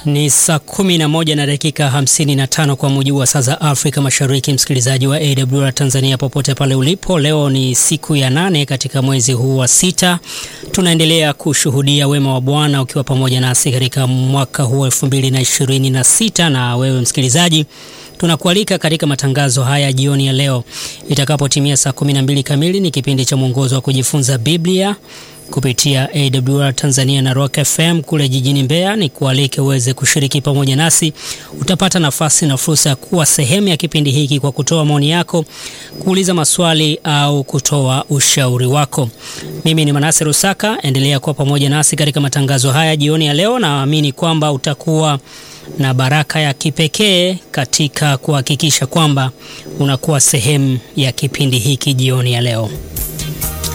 Ni saa kumi na moja na dakika hamsini na tano kwa mujibu wa saa za Afrika Mashariki. Msikilizaji wa AWR Tanzania popote pale ulipo, leo ni siku ya nane katika mwezi huu wa sita. Tunaendelea kushuhudia wema wa Bwana ukiwa pamoja nasi katika mwaka huu elfu mbili na ishirini na sita na wewe msikilizaji tunakualika katika matangazo haya jioni ya leo itakapotimia saa 12 kamili. Ni kipindi cha mwongozo wa kujifunza Biblia kupitia AWR Tanzania na Rock FM kule jijini Mbeya. Ni kualike uweze kushiriki pamoja nasi. Utapata nafasi na fursa ya kuwa sehemu ya kipindi hiki kwa kutoa maoni yako, kuuliza maswali au kutoa ushauri wako. Mimi ni Manase Rusaka, endelea kuwa pamoja nasi katika matangazo haya jioni ya leo. Naamini kwamba utakuwa na baraka ya kipekee katika kuhakikisha kwamba unakuwa sehemu ya kipindi hiki jioni ya leo.